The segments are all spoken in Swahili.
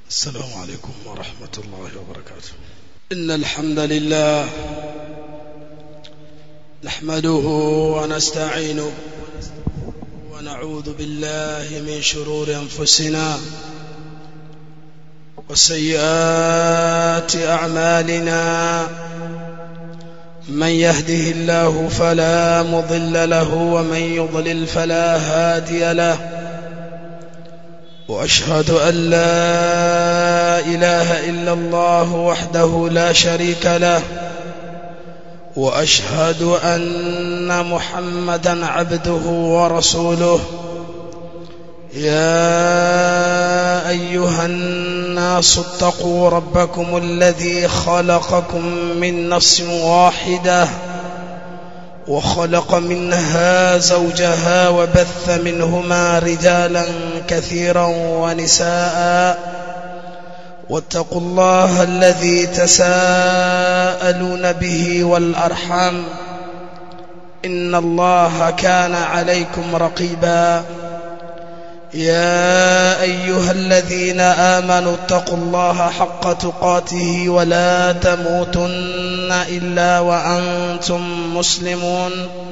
السلام عليكم ورحمة الله وبركاته إن الحمد لله نحمده ونستعينه ونعوذ بالله من شرور أنفسنا وسيئات أعمالنا من يهده الله فلا مضل له ومن يضلل فلا هادي له واشهد ان لا اله الا الله وحده لا شريك له واشهد ان محمدا عبده ورسوله يا ايها الناس اتقوا ربكم الذي خلقكم من نفس واحده وخلق منها زوجها وبث منهما رجالا كثيرا ونساء واتقوا الله الذي تساءلون به والارحام ان الله كان عليكم رقيبا يا ايها الذين امنوا اتقوا الله حق تقاته ولا تموتن الا وانتم مسلمون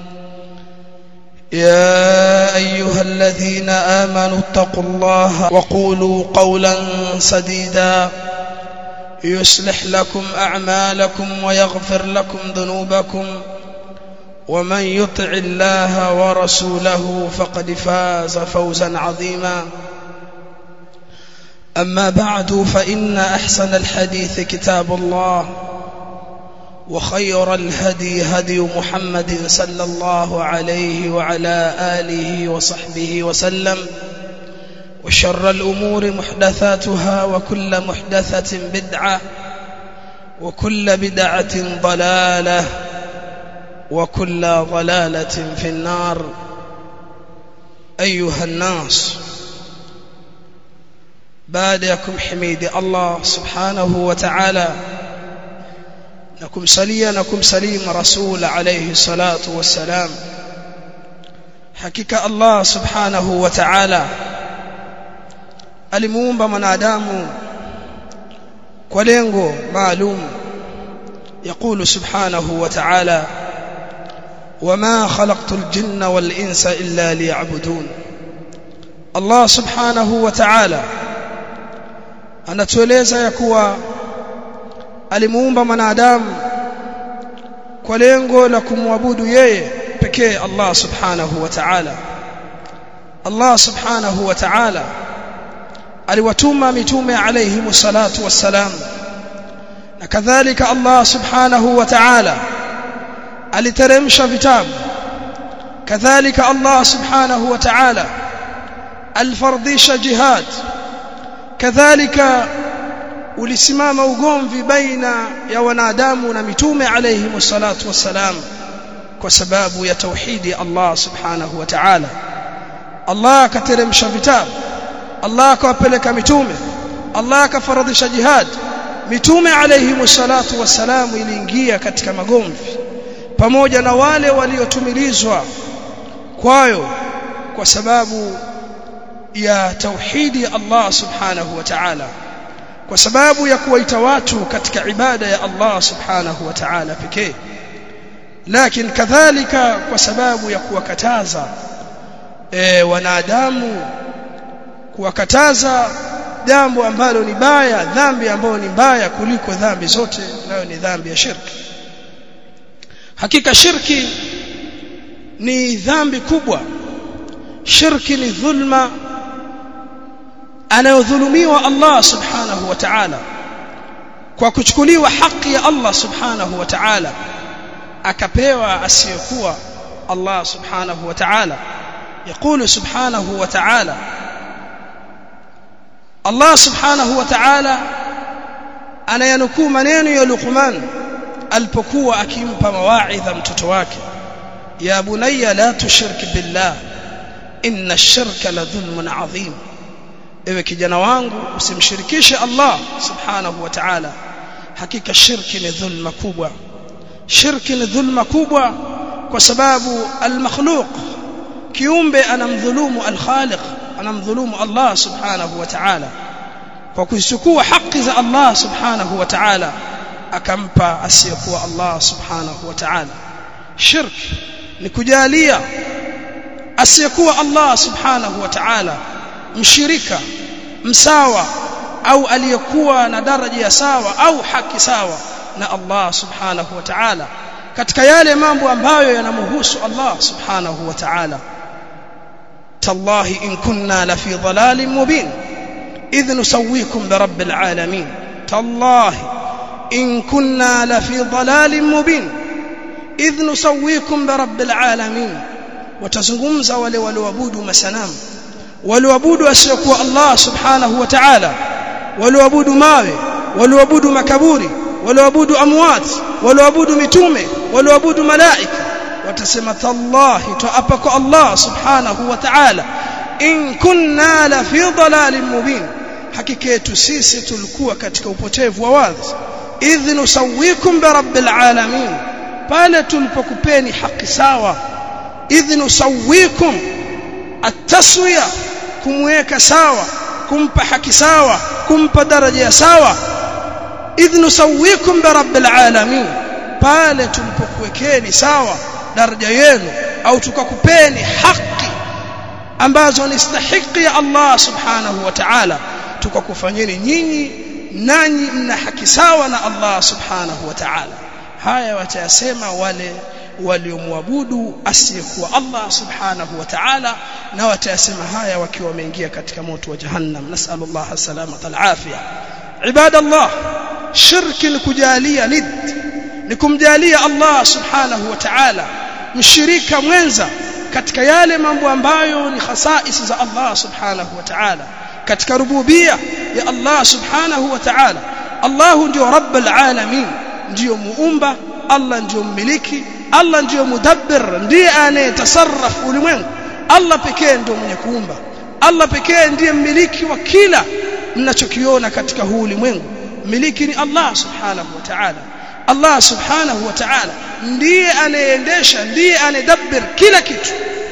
يا ايها الذين امنوا اتقوا الله وقولوا قولا سديدا يصلح لكم اعمالكم ويغفر لكم ذنوبكم ومن يطع الله ورسوله فقد فاز فوزا عظيما اما بعد فان احسن الحديث كتاب الله وخير الهدي هدي محمد صلى الله عليه وعلى اله وصحبه وسلم وشر الامور محدثاتها وكل محدثه بدعه وكل بدعه ضلاله وكل ضلالة في النار أيها الناس بعدكم حميد الله سبحانه وتعالى نكم سليا نكم سليم رسول عليه الصلاة والسلام حقيقة الله سبحانه وتعالى alimuumba mwanadamu kwa lengo maalum يقول سبحانه وتعالى وما خلقت الجن والإنس إلا ليعبدون الله سبحانه وتعالى anatueleza ya kuwa alimuumba mwanadamu kwa lengo la kumwabudu yeye pekee Allah subhanahu wa ta'ala Allah subhanahu wa ta'ala aliwatuma mitume alayhi salatu wassalam na kadhalika Allah subhanahu wa ta'ala aliteremsha vitabu kadhalika Allah subhanahu wa ta'ala alfardisha jihad kadhalika ulisimama ugomvi baina ya wanadamu na mitume alayhi salatu wassalam kwa sababu ya tauhidi Allah subhanahu wa ta'ala Allah akateremsha vitabu Allah akawapeleka mitume Allah akafaradhisha jihad mitume alayhi salatu wassalam iliingia katika magomvi pamoja na wale waliotumilizwa kwayo kwa sababu ya tauhidi Allah subhanahu wa ta'ala kwa sababu ya kuwaita watu katika ibada ya Allah subhanahu wa ta'ala pekee lakini kadhalika kwa sababu ya kuwakataza e, wanadamu kuwakataza jambo ambalo ni baya dhambi ambayo ni mbaya kuliko dhambi zote nayo ni dhambi ya shirki hakika shirki ni dhambi kubwa shirki ni dhulma anayodhulumiwa Allah subhanahu wa ta'ala kwa kuchukuliwa haki ya Allah subhanahu wa ta'ala akapewa asiyokuwa Allah subhanahu wa ta'ala يقول سبحانه وتعالى الله سبحانه وتعالى anayanukuu maneno ya Luqman alipokuwa akimpa mawaidha mtoto wake ya bunayya la tushrik billah inna ash-shirka la dhulmun adhim ewe kijana wangu usimshirikishe Allah subhanahu wa ta'ala hakika shirki ni dhulma kubwa shirki ni dhulma kubwa kwa sababu al-makhluq kiumbe anamdhulumu al-khaliq anamdhulumu Allah subhanahu wa ta'ala kwa kuchukua haki za Allah subhanahu wa ta'ala akampa asiyekuwa Allah subhanahu wa ta'ala shirk ni kujalia asiyekuwa Allah subhanahu wa ta'ala mshirika msawa au aliyekuwa na daraja ya sawa au haki sawa na Allah subhanahu wa ta'ala katika yale mambo ambayo yanamhusu Allah subhanahu wa ta'ala tallahi in kunna la fi dhalalin mubin idh nusawwikum bi rabbil alamin tallahi in kunna la fi dhalalin mubin idh nusawwikum bi rabbil alamin watazungumza wale walioabudu masanamu walioabudu asiyokuwa Allah subhanahu wa ta'ala walioabudu mawe walioabudu makaburi walioabudu amwat walioabudu mitume walioabudu malaika watasema tallahi tuapa kwa Allah subhanahu wa ta'ala in kunna la fi dhalalin mubin hakika yetu sisi tulikuwa katika upotevu wa wazi idh nusawikum bi rabbil alamin pale tulipokupeni haki sawa idh nusawikum at-taswiya kumweka sawa kumpa haki sawa kumpa daraja ya sawa idh nusawikum bi rabbil alamin pale tulipokuwekeni sawa daraja yenu au tukakupeni haki ambazo ni stahiki ya Allah subhanahu wa ta'ala tukakufanyeni nyinyi nanyi mna haki sawa na Allah subhanahu wa ta'ala haya watayasema wale waliomwabudu asiyekuwa Allah subhanahu wa ta'ala na watayasema haya wakiwa wameingia katika moto wa jahannam nasallallahu salamata alafia ibadallah shirki ni kujalia nid ni kumjalia Allah subhanahu wa ta'ala mshirika mwenza katika yale mambo ambayo ni khasais za Allah subhanahu wa ta'ala katika rububia ya Allah subhanahu wa ta'ala Allah ndio rabbul alamin ndio muumba Allah ndio mmiliki Allah ndio mudabbir ndiye anayetasarraf ulimwengu Allah pekee ndio mwenye kuumba Allah pekee ndiye mmiliki wa kila mnachokiona katika huu ulimwengu mmiliki ni Allah subhanahu wa ta'ala Allah subhanahu wa ta'ala ndiye anayeendesha ndiye anayedabbir kila kitu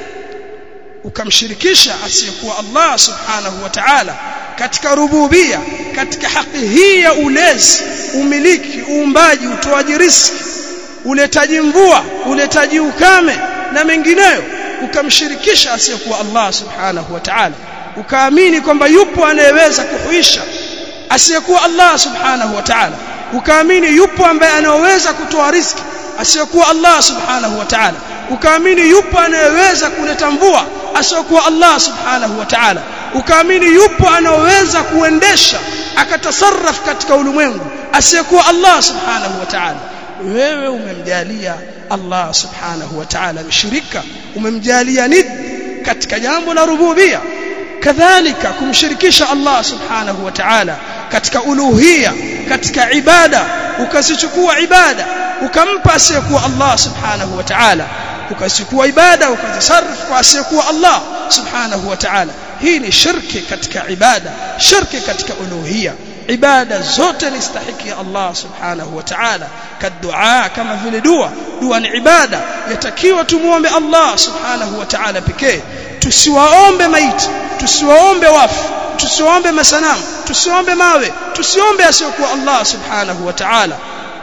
ukamshirikisha asiyekuwa Allah subhanahu wa ta'ala katika rububia katika haki hii ya ulezi umiliki uumbaji utoaji riziki uletaji mvua uletaji ukame na mengineyo ukamshirikisha asiyekuwa Allah subhanahu wa ta'ala ukaamini kwamba yupo anayeweza kuhuisha asiyekuwa Allah subhanahu wa ta'ala ukaamini yupo ambaye anaweza kutoa riziki asiyekuwa Allah subhanahu wa ta'ala ukaamini yupo anayeweza kuleta mvua asiyokuwa Allah subhanahu wa ta'ala ukaamini yupo anayeweza kuendesha akatasarraf katika ulimwengu asiyekuwa Allah subhanahu wa ta'ala wewe umemjalia Allah subhanahu wa ta'ala mshirika umemjalia nid katika jambo la rububia kadhalika kumshirikisha Allah subhanahu wa ta'ala katika uluhia katika ibada ukazichukua ibada ukampa asiyekuwa Allah subhanahu wa ta'ala ukachukua ibada ukazisarif kwa asiyekuwa Allah subhanahu wa ta'ala hii ni shirki katika ibada shirki katika uluhia ibada zote ni stahiki ya Allah subhanahu wa ta'ala kadua kama vile dua dua ni ibada yatakiwa tumuombe Allah subhanahu wa ta'ala pekee tusiwaombe maiti tusiwaombe wafu tusiombe masanamu tusiombe mawe tusiombe asiyokuwa Allah subhanahu wa ta'ala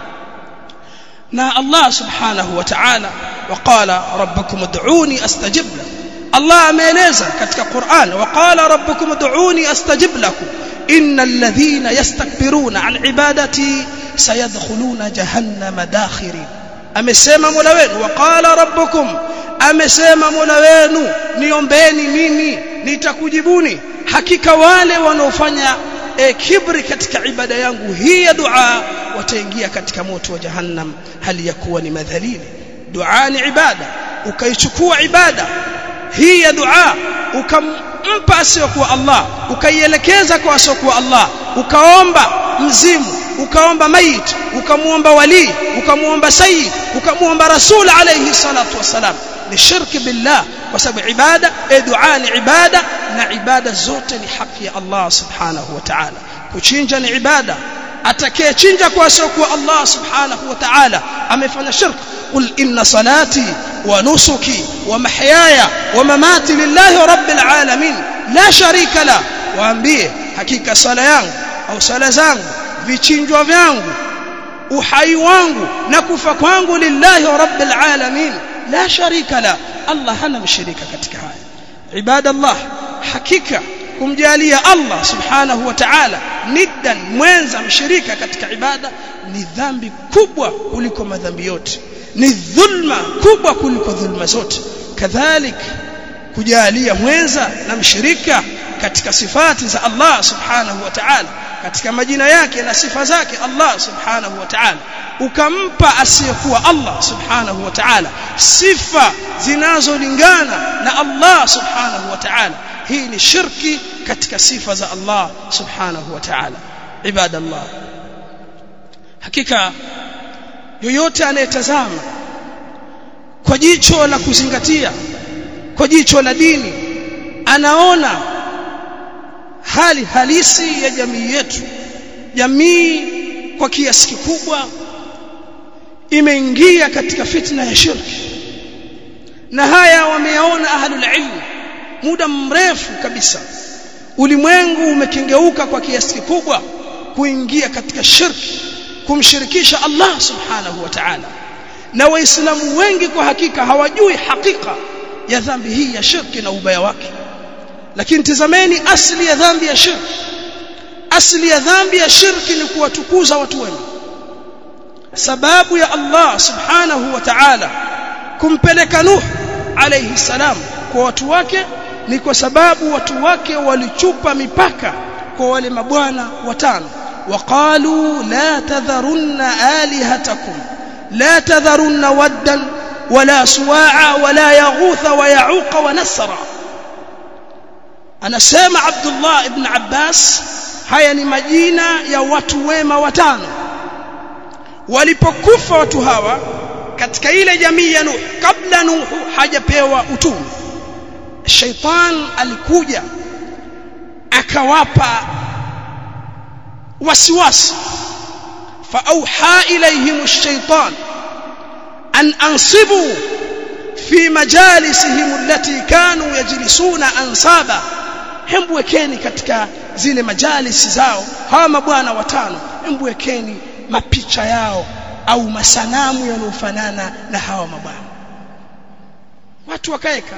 na Allah subhanahu wa ta'ala waqala rabbukum ud'uni astajib lakum Allah ameeleza katika Qur'an waqala rabbukum ud'uni astajib lakum innal ladhina yastakbiruna an ibadati sayadkhuluna jahannama dakhirin amesema Mola wenu waqala rabbukum amesema Mola wenu niombeni mimi nitakujibuni hakika wale wanaofanya e, kibri katika ibada yangu hii ya dua wataingia katika moto wa jahannam hali ya kuwa ni madhalili dua ni ibada ukaichukua ibada hii ya dua ukampa asiyokuwa Allah ukaielekeza kwa asiyokuwa Allah ukaomba mzimu ukaomba maiti ukamuomba wali ukamuomba sayyid ukamuomba rasul alayhi salatu wasalam ni shirki billah kwa sababu ibada e dua ni ibada na ibada zote ni haki ya Allah subhanahu wa ta'ala kuchinja ni ibada atakayechinja kwa asiokuwa Allah subhanahu wa ta'ala amefanya shirk qul inna salati wa nusuki wa mahyaya wa mamati lillahi rabbil alamin la sharika la waambie hakika sala yangu au sala zangu vichinjwa vyangu uhai wangu na kufa kwangu lillahi rabbil alamin la sharika la Allah hana mshirika katika haya ibadallah hakika kumjalia Allah subhanahu wa ta'ala niddan mwenza mshirika katika ibada ni dhambi kubwa kuliko madhambi yote ni dhulma kubwa kuliko dhulma zote kadhalik kujalia mwenza na mshirika katika sifati za Allah subhanahu wa ta'ala katika majina yake na sifa zake Allah subhanahu wa ta'ala ukampa asiyekuwa Allah subhanahu wa ta'ala sifa zinazolingana na Allah subhanahu wa ta'ala hii ni shirki katika sifa za Allah subhanahu wa ta'ala ibadallah hakika yoyote anayetazama kwa jicho la kuzingatia kwa jicho la dini anaona hali halisi ya jamii yetu jamii kwa kiasi kikubwa imeingia katika fitna ya shirki na haya wameyaona ahlul ilm muda mrefu kabisa ulimwengu umekengeuka kwa kiasi kikubwa kuingia katika shirki kumshirikisha Allah subhanahu wa ta'ala na waislamu wengi kwa hakika hawajui hakika ya dhambi hii ya shirki na ubaya wake lakini tazameni asli ya dhambi ya shirki asli ya dhambi ya shirki ni kuwatukuza watu wema sababu ya Allah subhanahu wa ta'ala kumpeleka Nuh alayhi salam kwa watu wake ni kwa sababu watu wake walichupa mipaka kwa wale mabwana watano waqalu la tadharunna alihatakum la tadharunna waddan wala suwa'a wala yaghutha wa ya'uqa wa nasra anasema Abdullah ibn Abbas haya ni majina ya watu wema watano walipokufa watu hawa katika ile jamii ya Nuh kabla Nuh hajapewa utume shaitan alikuja akawapa wasiwasi فأوحى إليهم الشيطان أن أنصبوا في مجالسهم التي كانوا يجلسون أنصابا hembu wekeni katika zile majalisi zao hawa mabwana watano hembu wekeni mapicha yao au masanamu yanayofanana na hawa mabwana watu wakaeka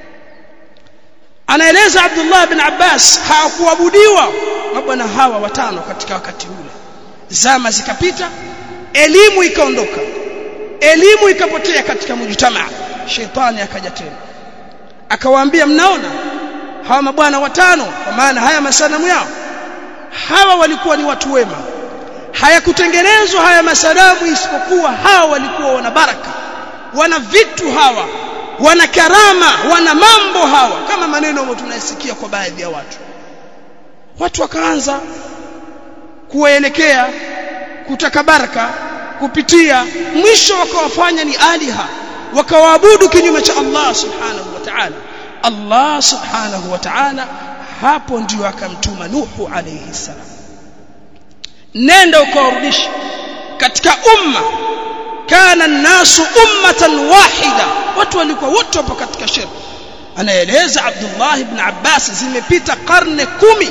anaeleza Abdullah bin Abbas hawakuabudiwa mabwana hawa watano katika wakati ule zama zikapita elimu ikaondoka elimu ikapotea katika mujtamaa shetani akaja tena akawaambia mnaona hawa mabwana watano kwa maana haya masanamu yao hawa walikuwa ni watu wema hayakutengenezwa haya masanamu isipokuwa hawa walikuwa wana baraka wana vitu hawa wana karama wana mambo hawa kama maneno ambayo tunayasikia kwa baadhi ya watu watu wakaanza kuwaelekea kutaka baraka kupitia mwisho wakawafanya ni aliha wakawaabudu kinyume cha Allah subhanahu wa ta'ala Allah subhanahu wa ta'ala hapo ndio akamtuma Nuhu alayhi salam nenda ukawarudisha katika umma kana nasu ummatan wahida watu walikuwa wote wapo katika shirki anaeleza Abdullah ibn Abbas zimepita karne kumi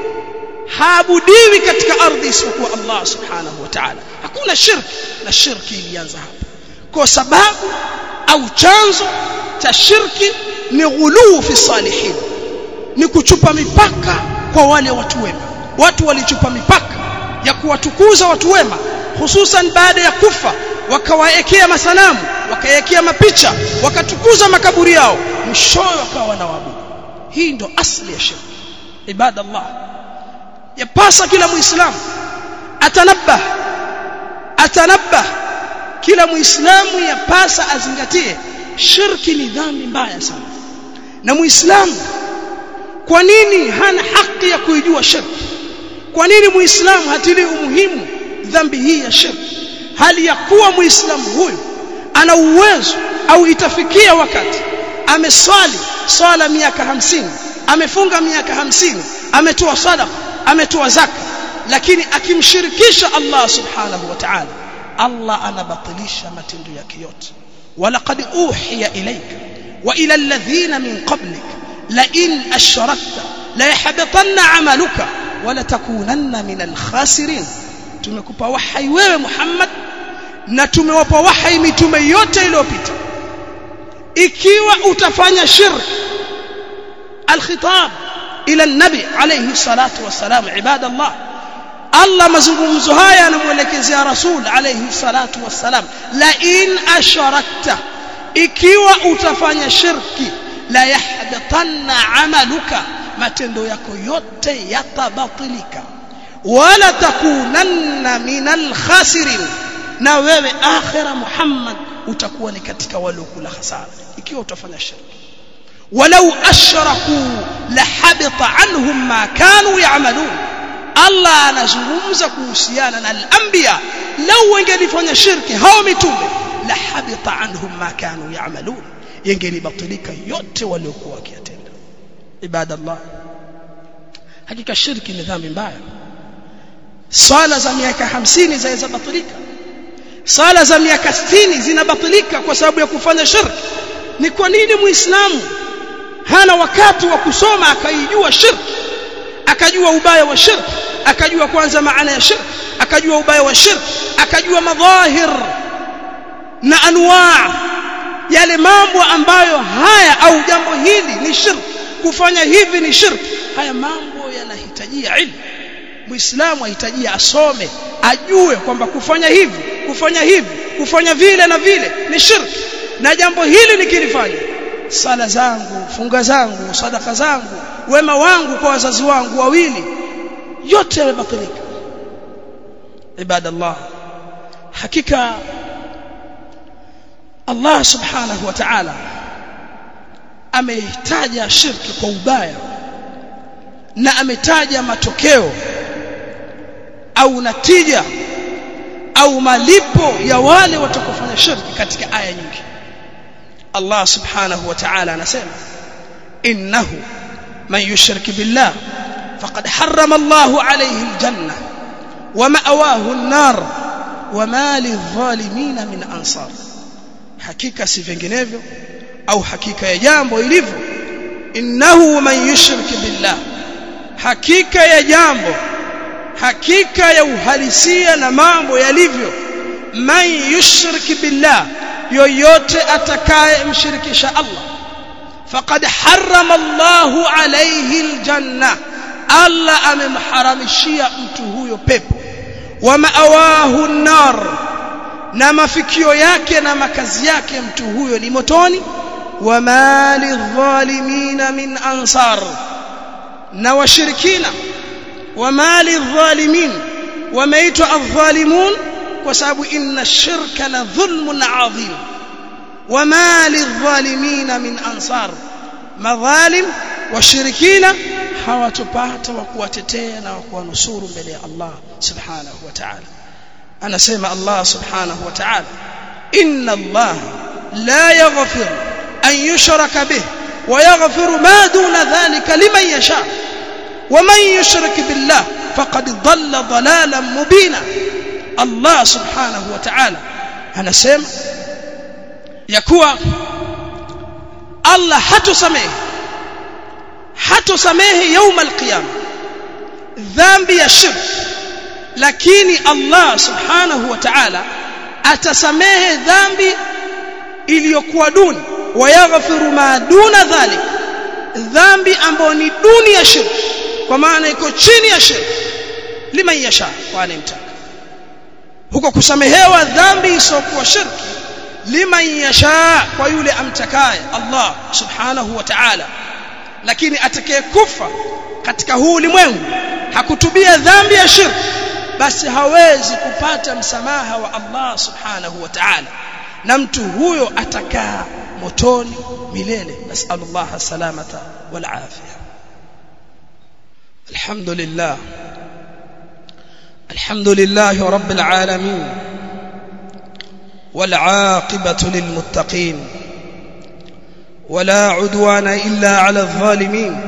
haabudiwi katika ardhi isipokuwa Allah subhanahu wa ta'ala hakuna shirki na shirki ilianza hapo kwa sababu au chanzo cha shirki ni ghuluu fi salihin ni kuchupa mipaka kwa wale watu wema watu walichupa mipaka ya kuwatukuza watu wema hususan baada ya kufa wakawaekea masanamu wakaekea mapicha wakatukuza makaburi yao mwishowe wakawa wanaabudu hii ndo asli ya shirki ibadallah yapasa kila muislamu atanabah atanabah kila muislamu yapasa azingatie shirki ni dhambi mbaya sana na muislamu kwa nini hana haki ya kuijua shirki kwa nini muislamu hatilii umuhimu dhambi hii ya shirki hali ya kuwa muislamu huyu ana uwezo au itafikia wakati ameswali swala miaka hamsini amefunga miaka hamsini ametoa sadaqa ametoa zaka lakini akimshirikisha Allah subhanahu wa ta'ala Allah anabatilisha matendo yake yote walaqad uhiya ilayka wa ila alladhina min qablik la in ashrakta la yahbatanna amaluka wala takunanna min alkhasirin tumekupa wahai wewe Muhammad na tumewapa wahai mitume yote iliyopita ikiwa utafanya shirk alkhitab ila nabi alayhi salatu wassalam ibadallah Allah mazungumzo haya anamuelekezea rasul alayhi salatu wassalam la in asharakta ikiwa utafanya shirki la yahbatanna amaluka matendo yako yote yatabatilika wala takunanna minal khasirin na wewe akhira Muhammad utakuwa ni katika waliokula hasara ikiwa utafanya shirki walau ashraku lahabita anhum ma kanu ya'malun Allah anazungumza kuhusiana na al-anbiya lau wangelifanya shirki hao mitume lahabita anhum ma kanu ya'malun yangelibatilika yote waliokuwa wakiyatenda ibadallah hakika shirki ni dhambi mbaya swala za miaka 50 zaweza batilika sala za miaka 60 zinabatilika kwa sababu ya kufanya shirki ni kwa nini muislamu hana wakati wa kusoma akaijua shirki akajua ubaya wa shirki akajua kwanza maana ya shirki akajua ubaya wa shirki akajua madhahir na anwaa yale mambo ambayo haya au jambo hili ni shirki kufanya hivi ni shirki haya mambo yanahitajia ilmu muislamu ahitajia asome ajue kwamba kufanya hivi kufanya hivi kufanya vile na vile ni shirki na jambo hili nikilifanya sala zangu funga zangu sadaka zangu wema wangu kwa wazazi wangu wawili yote yamebatilika ibadallah hakika Allah subhanahu wa ta'ala ameitaja shirki kwa ubaya na ametaja matokeo au natija au malipo ya wale watakofanya shirki katika aya nyingi Allah subhanahu wa ta'ala anasema innahu man yushrik billah faqad harrama Allahu alayhi aljanna wa ma'awahu an-nar wa ma lidh-dhalimin min ansar hakika si vinginevyo au hakika ya jambo ilivyo innahu man yushrik billah hakika ya jambo hakika ya uhalisia na mambo yalivyo man yushrik billah yoyote atakaye mshirikisha Allah faqad harrama Allahu alayhi aljanna Allah amemharamishia mtu huyo pepo wa ma'awahu nar na mafikio yake na makazi yake mtu huyo ni motoni wa mali dhalimina min ansar na washirikina wa mali dhalimin wameitwa adh-dhalimun kwa sababu inna shirka la dhulmun adhim wa mali dhalimina min ansar madhalim washirikina hawatopata wa kuwatetea na wa kuwanusuru mbele ya Allah subhanahu wa ta'ala anasema Allah subhanahu wa ta'ala inna Allah la yaghfir an yushraka bih wa yaghfiru ma duna dhalika liman yasha ومن يشرك بالله فقد ضل ضلالا مبينا الله سبحانه وتعالى anasema ya kuwa Allah hatosamehe hatosamehe يوم القيامه dhambi ya shirk lakini Allah subhanahu wa ta'ala atasamehe dhambi iliyokuwa duni wayaghfiru ma duna dhalik dhambi ambayo ni duni ya shirk kwa maana iko chini ya shirk liman yasha kwa anemtaka huko kusamehewa dhambi isiyokuwa shirki liman yasha kwa yule amtakaye Allah subhanahu wa ta'ala lakini atakayekufa katika huu ulimwengu hakutubia dhambi ya shirki basi hawezi kupata msamaha wa Allah subhanahu wa ta'ala na mtu huyo atakaa motoni milele nasallallahu salamata wal afia alhamdulillah الحمد لله رب العالمين والعاقبة للمتقين ولا عدوان إلا على الظالمين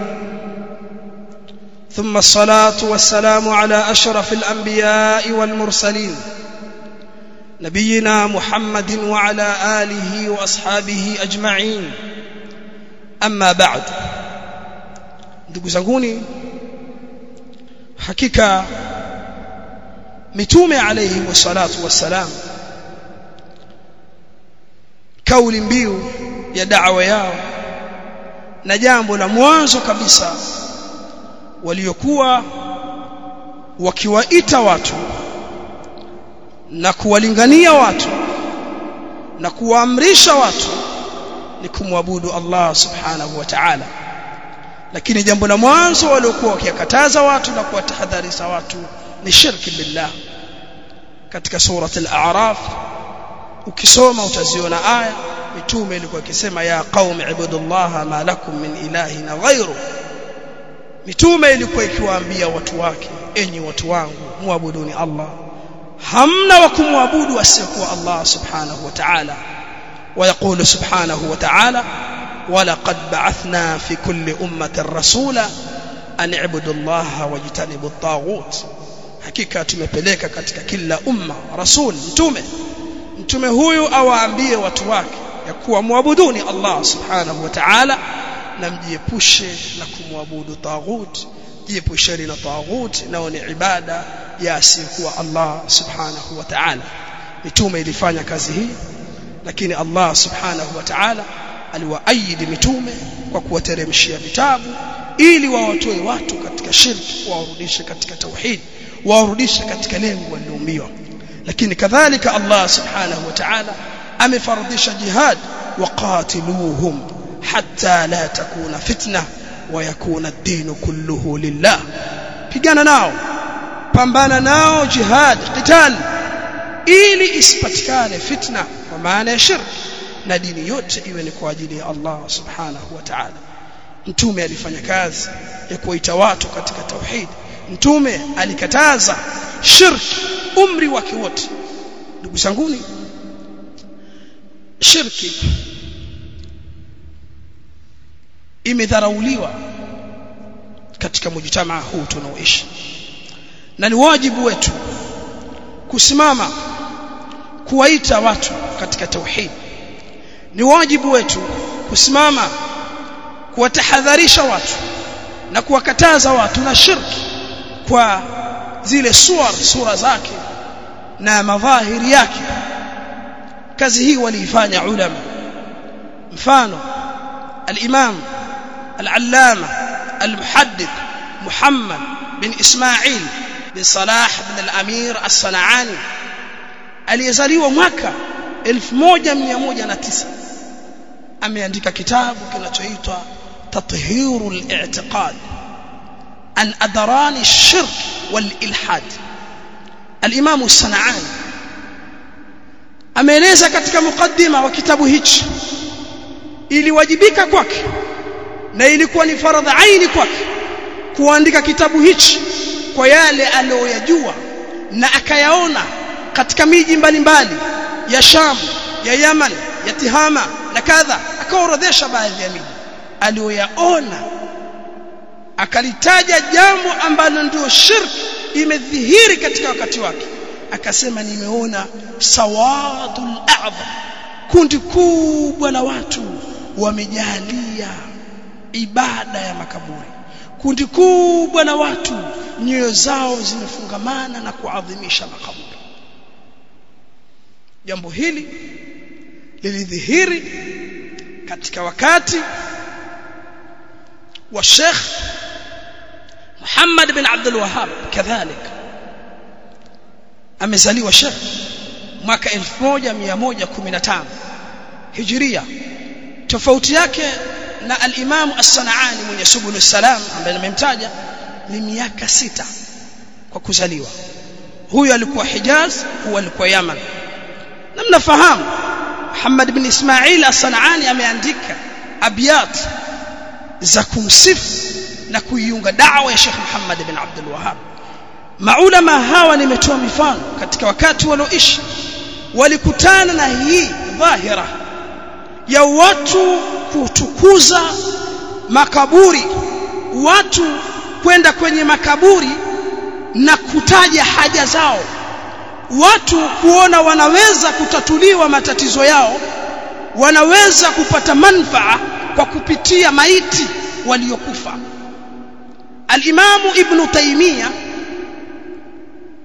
ثم الصلاة والسلام على أشرف الأنبياء والمرسلين نبينا محمد وعلى آله وأصحابه أجمعين أما بعد ndugu zanguni hakika mitume alayhi wassalatu wassalam kauli mbiu ya da'wa yao na jambo la mwanzo kabisa waliokuwa wakiwaita watu na kuwalingania watu na kuwaamrisha watu ni kumwabudu Allah subhanahu wa ta'ala lakini jambo la mwanzo waliokuwa wakikataza watu na kuwatahadharisha watu ni shirki billah katika surat al-a'raf ukisoma utaziona aya mitume ilikuwa ikisema ya qaumi ibudullaha ma lakum min ilahin ghairu mitume ilikuwa ikiwaambia watu wake enyi watu wangu muabuduni Allah hamna wa kumwabudu asiyekuwa Allah subhanahu wa ta'ala ويقول سبحانه وتعالى ولقد بعثنا في كل أمة رسولا أن اعبدوا الله واجتنبوا الطاغوت hakika tumepeleka katika kila umma rasul mtume mtume huyu awaambie watu wake ya kuwa muabuduni Allah subhanahu wa ta'ala na mjiepushe na kumwabudu taghut jiepusheni na taghut nao ni ibada ya asiyekuwa Allah subhanahu wa ta'ala mitume ilifanya kazi hii lakini Allah subhanahu wa ta'ala aliwaahidi mitume kwa kuwateremshia vitabu ili wawatoe watu katika shirki wawarudishe katika tauhid wawarudishe katika lengo waliloumbiwa lakini kadhalika Allah subhanahu wa ta'ala amefaradhisha jihad waqatiluhum hatta la takuna fitna wa yakuna ad-din kulluhu lillah pigana nao pambana nao jihad qital ili isipatikane fitna kwa maana ya shirk na dini yote iwe ni kwa ajili ya Allah subhanahu wa ta'ala mtume alifanya kazi ya kuita watu katika tauhid mtume alikataza shirki umri wake wote ndugu zanguni shirki imedharauliwa katika mujtamaa huu tunaoishi na ni wajibu wetu kusimama kuwaita watu katika tauhid ni wajibu wetu kusimama kuwatahadharisha watu na kuwakataza watu na shirki kwa zile suar sura zake na madhahiri yake kazi hii waliifanya ulama mfano al-imam al-allama al-muhaddith Muhammad bin Ismail bin Salah bin al-Amir as-Sanani aliyezaliwa mwaka 1109 ameandika kitabu kinachoitwa tathhirul i'tiqad an adran ash-shirk wal ilhad al-imam as-Sanani ameeleza katika mukaddima wa kitabu hichi iliwajibika kwake na ilikuwa ni faradha aini kwake kuandika kitabu hichi kwa yale aliyoyajua na akayaona katika miji mbalimbali ya Sham ya Yaman ya Tihama na kadha akaorodhesha baadhi ya miji aliyoyaona akalitaja jambo ambalo ndio shirki imedhihiri katika wakati wake akasema nimeona sawadul a'dham kundi kubwa la watu wamejalia ibada ya makaburi kundi kubwa la watu nyoyo zao zimefungamana na kuadhimisha makaburi jambo hili lilidhihiri katika wakati wa Sheikh Muhammad bin Abdul Wahhab kadhalika amezaliwa Sheikh mwaka 1115 Hijria tofauti yake na al-Imam As-Sana'ani mwenye Subul Salam ambaye nimemtaja ni miaka sita kwa kuzaliwa huyu alikuwa Hijaz huyu alikuwa Yaman na mnafahamu Muhammad bin Ismail As-Sana'ani ameandika abiyat za kumsifu na kuiunga dawa ya Sheikh Muhammad bin Abdul Wahhab maulama hawa nimetoa mifano katika wakati walioishi walikutana na hii dhahira ya watu kutukuza makaburi watu kwenda kwenye makaburi na kutaja haja zao watu kuona wanaweza kutatuliwa matatizo yao wanaweza kupata manfaa kwa kupitia maiti waliokufa Al-Imamu Ibn Taymiyyah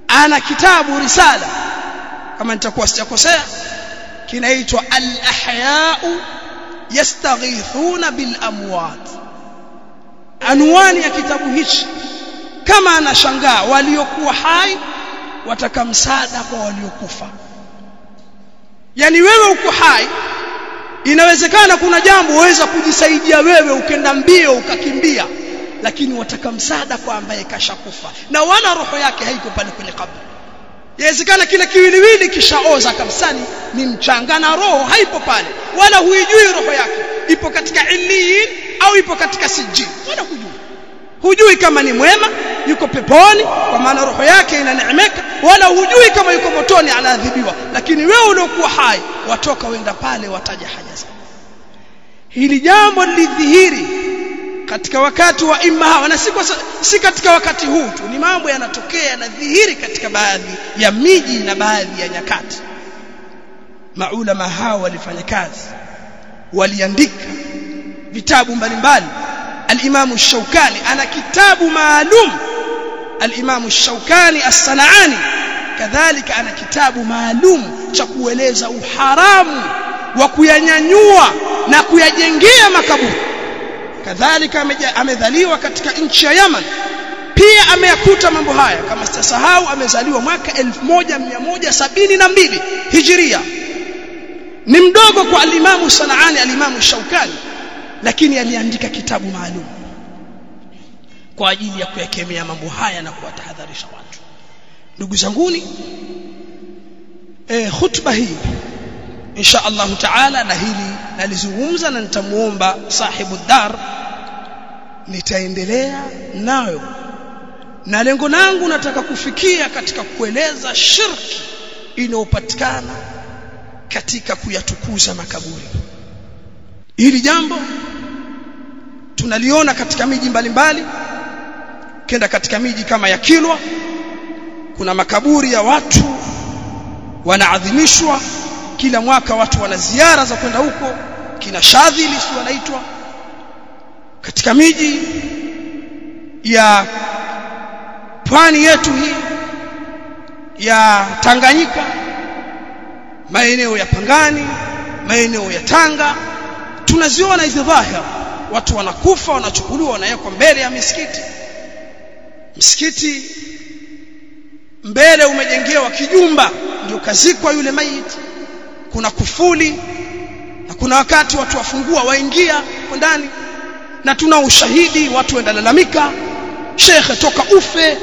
ana kitabu risala kama nitakuwa sijakosea kinaitwa al-ahya'u yastaghithuna bil amwat anwani ya kitabu hichi kama anashangaa waliokuwa hai wataka msaada kwa waliokufa yani wewe uko hai inawezekana kuna jambo waweza kujisaidia wewe ukenda mbio ukakimbia lakini wataka msaada kwa ambaye kashakufa na wala roho yake haiko pale kwenye kaburi yawezekana kile kiwiliwili kishaoza kabisa ni mchanga na roho haipo pale wala huijui roho yake ipo katika illiyin au ipo katika sijin wala hujui hujui kama ni mwema yuko peponi kwa maana roho yake inaneemeka wala hujui kama yuko motoni anaadhibiwa lakini wewe uliokuwa hai watoka wenda pale wataja haja zako hili jambo lilidhihiri katika wakati wa imma na si, si katika wakati huu tu ni mambo yanatokea yanadhihiri katika baadhi ya miji na baadhi ya nyakati maulama hao walifanya kazi waliandika vitabu mbalimbali al-Imam Ash-Shawkani ana kitabu maalum al-Imam Ash-Shawkani As-Sanani kadhalika ana kitabu maalum cha kueleza uharamu wa kuyanyanyua na kuyajengea makaburi kadhalika amedhaliwa katika nchi ya Yaman pia ameyakuta mambo haya kama sitasahau amezaliwa mwaka 1172 Hijria ni mdogo kwa al-Imam Sanaani al-Imam Shaukani lakini aliandika kitabu maalum kwa ajili ya kuyakemea mambo haya na kuwatahadharisha watu ndugu zanguni eh khutba hii insha Allah taala na hili nalizungumza na nitamuomba sahibu dar nitaendelea nayo na lengo langu nataka kufikia katika kueleza shirki inayopatikana katika kuyatukuza makaburi hili jambo tunaliona katika miji mbalimbali kenda katika miji kama ya Kilwa kuna makaburi ya watu wanaadhimishwa kila mwaka watu wana ziara za kwenda huko kina shadhili si wanaitwa katika miji ya pwani yetu hii ya Tanganyika maeneo ya Pangani maeneo ya Tanga tunaziona hizi dhahira watu wanakufa wanachukuliwa wanawekwa mbele ya misikiti msikiti mbele umejengewa kijumba ndio kazikwa yule maiti kuna kufuli na kuna wakati watu wafungua waingia ndani na tuna ushahidi watu wendalalamika shekhe toka ufe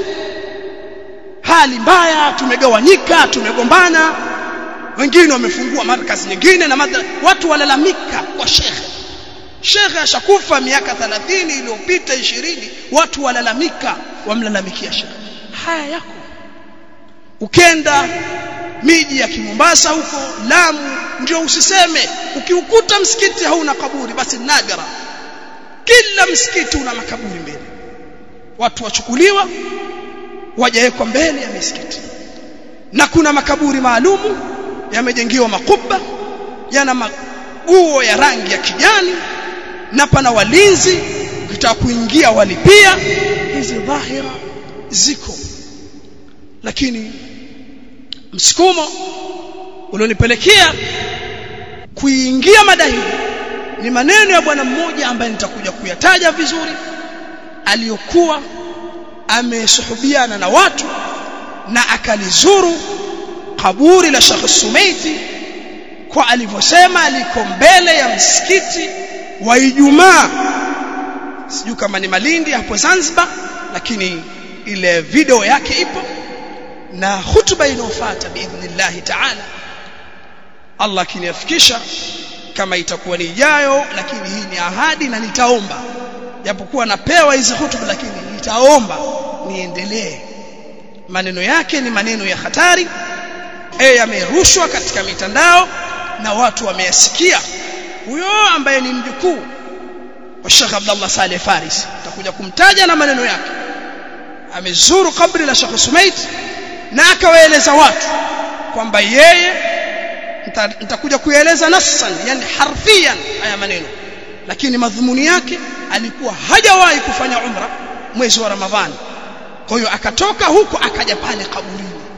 hali mbaya tumegawanyika tumegombana wengine wamefungua markazi nyingine na madra... watu walalamika kwa shekhe shekhe ashakufa miaka 30 iliyopita 20 watu walalamika wamlalamikia shekhe haya yako ukenda miji ya Kimombasa huko Lamu ndio usiseme ukiukuta msikiti hauna kaburi basi nadra kila msikiti una makaburi mbele watu wachukuliwa wajawekwa mbele ya misikiti na kuna makaburi maalumu yamejengiwa makuba yana maguo ya rangi ya kijani na pana walinzi ukitaka kuingia walipia hizi dhahira ziko lakini msukumo ulionipelekea kuingia mada hii ni maneno ya bwana mmoja ambaye nitakuja kuyataja vizuri aliyokuwa amesuhubiana na watu na akalizuru kaburi la Sheikh Sumeiti kwa alivyosema liko mbele ya msikiti wa Ijumaa sijui kama ni Malindi hapo Zanzibar lakini ile video yake ipo na hutuba inayofuata biidhnillah ta'ala Allah akiniafikisha kama itakuwa ni ijayo lakini hii ni ahadi na nitaomba japokuwa napewa hizi hutuba lakini nitaomba niendelee maneno yake ni maneno ya hatari eh yamerushwa katika mitandao na watu wameyasikia huyo ambaye ni mjukuu wa Sheikh Abdullah Saleh Faris takuja kumtaja na maneno yake amezuru kabri la Sheikh Sumait na akawaeleza watu kwamba yeye nitakuja kueleza nassan yani harfian haya maneno lakini madhumuni yake alikuwa hajawahi kufanya umra mwezi wa Ramadhani kwa hiyo akatoka huko akaja pale kaburini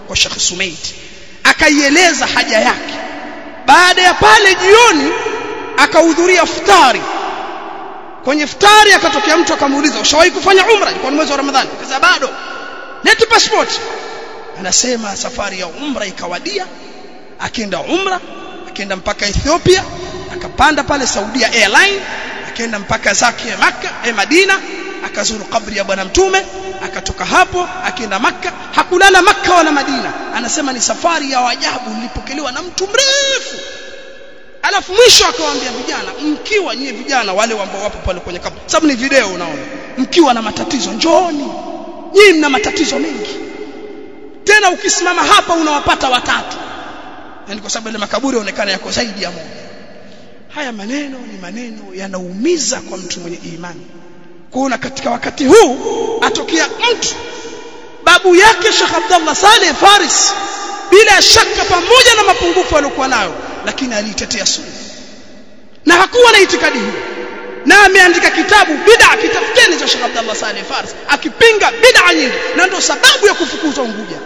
kwa Sheikh Sumaid akaieleza haja yake baada ya pale jioni akahudhuria futari kwenye futari akatokea mtu akamuuliza ushawahi kufanya umra ilikuwa ni mwezi wa ramadhani akasema bado leti passport anasema safari ya umra ikawadia akienda umra akienda mpaka Ethiopia akapanda pale Saudia Airline akaenda mpaka zake Makka eh Madina akazuru kabri ya bwana mtume akatoka hapo akienda Makka hakulala Makka wala Madina anasema ni safari ya ajabu nilipokelewa na mtu mrefu alafu mwisho akawaambia vijana mkiwa nyie vijana wale ambao wapo pale kwenye kabri sababu ni video unaona mkiwa na matatizo njooni nyinyi mna matatizo mengi tena ukisimama hapa unawapata watatu yani kwa sababu ile makaburi yaonekana yako zaidi ya moja haya maneno ni maneno yanaumiza kwa mtu mwenye imani kuona katika wakati huu atokea mtu babu yake Sheikh Abdullah Saleh Faris bila shaka pamoja na mapungufu aliyokuwa nayo lakini aliitetea sunna na hakuwa na itikadi hiyo na ameandika kitabu bid'a kitafuteni cha Sheikh Abdullah Saleh Faris akipinga bid'a nyingi na ndio sababu ya kufukuzwa Unguja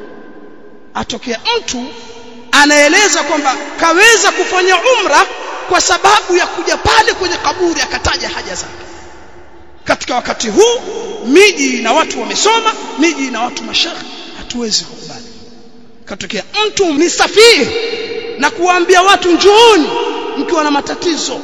atokea mtu anaeleza kwamba kaweza kufanya umra kwa sababu ya kuja pale kwenye kaburi akataja haja zake katika wakati huu miji na watu wamesoma miji na watu mashekhi hatuwezi kukubali katokea mtu ni safihi na kuwaambia watu njooni mkiwa na matatizo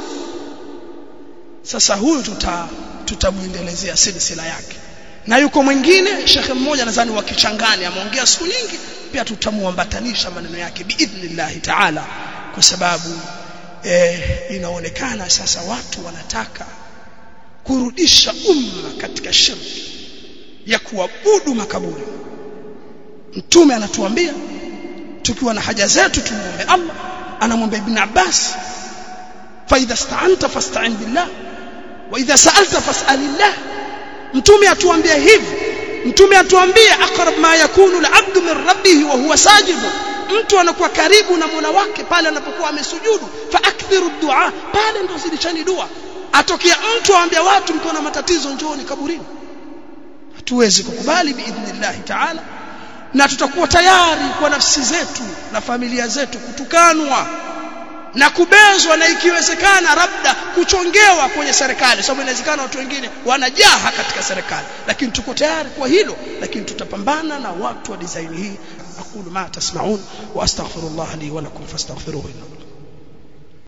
sasa huyu tuta tutamuendelezea silsila yake na yuko mwingine shekhe mmoja nadhani wa Kichangani ameongea siku nyingi pia tutamuambatanisha maneno yake biidhnillah taala kwa sababu eh, inaonekana sasa watu wanataka kurudisha umma katika shirki ya kuabudu makaburi mtume anatuambia tukiwa na haja zetu tumuombe Allah anamwambia ibn Abbas fa idha sta'anta fasta'in billah wa idha sa'alta fas'alillah mtume atuambia hivi mtume atuambia aqrab ma yakunu al-'abdu min rabbih wa huwa sajid mtu anakuwa karibu na Mola wake pale anapokuwa amesujudu fa akthiru du'a pale ndo zilichani dua atokea mtu aambia watu mko na matatizo njooni kaburini hatuwezi kukubali biidhnillah ta'ala na tutakuwa tayari kwa nafsi zetu na familia zetu kutukanwa na kubezwa na ikiwezekana labda kuchongewa kwenye serikali sababu inawezekana watu wengine wanajaha katika serikali lakini tuko tayari kwa hilo lakini tutapambana na watu wa design hii aqulu ma tasmaun wa astaghfirullah li wa lakum fastaghfiruhu